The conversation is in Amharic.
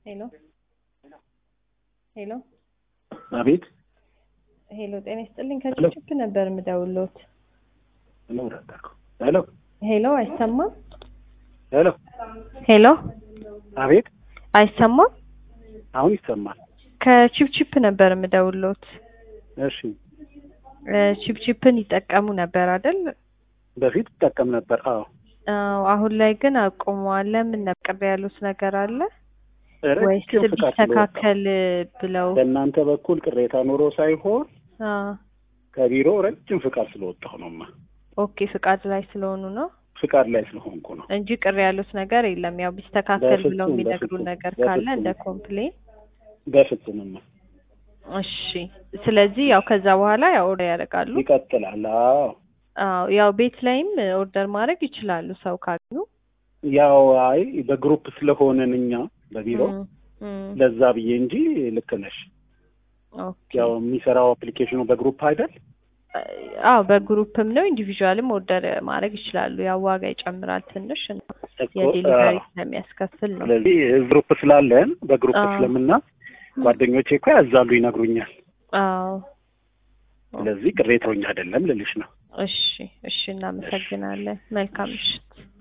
ሄሎ ሄሎ አቤት ሄሎ፣ ጤና ይስጥልኝ። ከችፕ ነበር የምደውልዎት። ሄሎ ረዳኩ ሄሎ ሄሎ፣ አይሰማም? ሄሎ ሄሎ፣ አቤት አይሰማም? አሁን ይሰማል። ከቺፕቺፕ ነበር የምደውልዎት። እሺ እ ቺፕቺፕን ይጠቀሙ ነበር አይደል? በፊት ይጠቀም ነበር። አዎ አዎ። አሁን ላይ ግን አቁመዋል። ለምን ነበር ቅር ያሉት ነገር አለ ወይስ ረጅም ፍቃድ ስለወጣ ቢስተካከል ብለው? በእናንተ በኩል ቅሬታ ኖሮ ሳይሆን አዎ። ከቢሮ ረጅም ፍቃድ ስለወጣሁ ነውማ። ኦኬ፣ ፍቃድ ላይ ስለሆኑ ነው ፍቃድ ላይ ስለሆንኩ ነው። እንጂ ቅር ያሉት ነገር የለም። ያው ቢስተካከል ብለው በፍጹም፣ የሚነግሩን በፍጹም፣ ነገር ካለ በፍጹም። እንደ ኮምፕሌን በፍጹምማ እሺ። ስለዚህ ያው ከዛ በኋላ ያው ኦርደር ያደርጋሉ። ይቀጥላል። አዎ አዎ ያው ቤት ላይም ኦርደር ማድረግ ይችላሉ ሰው ካገኙ። ያው አይ በግሩፕ ስለሆነን እኛ በቢሮ እም፣ እም፣ ለዛ ብዬ እንጂ ልክ ነሽ። ኦኬ። ያው የሚሰራው አፕሊኬሽኑ በግሩፕ አይደል? አዎ በግሩፕም ነው ኢንዲቪዥዋልም ኦርደር ማድረግ ይችላሉ። ያው ዋጋ ይጨምራል ትንሽ እና እኮ፣ የዴሊቨሪ አዎ። ስለሚያስከፍል ነው። ስለዚህ ግሩፕ ስላለን በግሩፕ አዎ። ስለምናዝ ጓደኞቼ እኮ ያዛሉ፣ ይነግሩኛል። አዎ ስለዚህ ቅሬታውኛ አይደለም ልልሽ ነው። እሺ፣ እሺ እናመሰግናለን። መልካም ምሽት።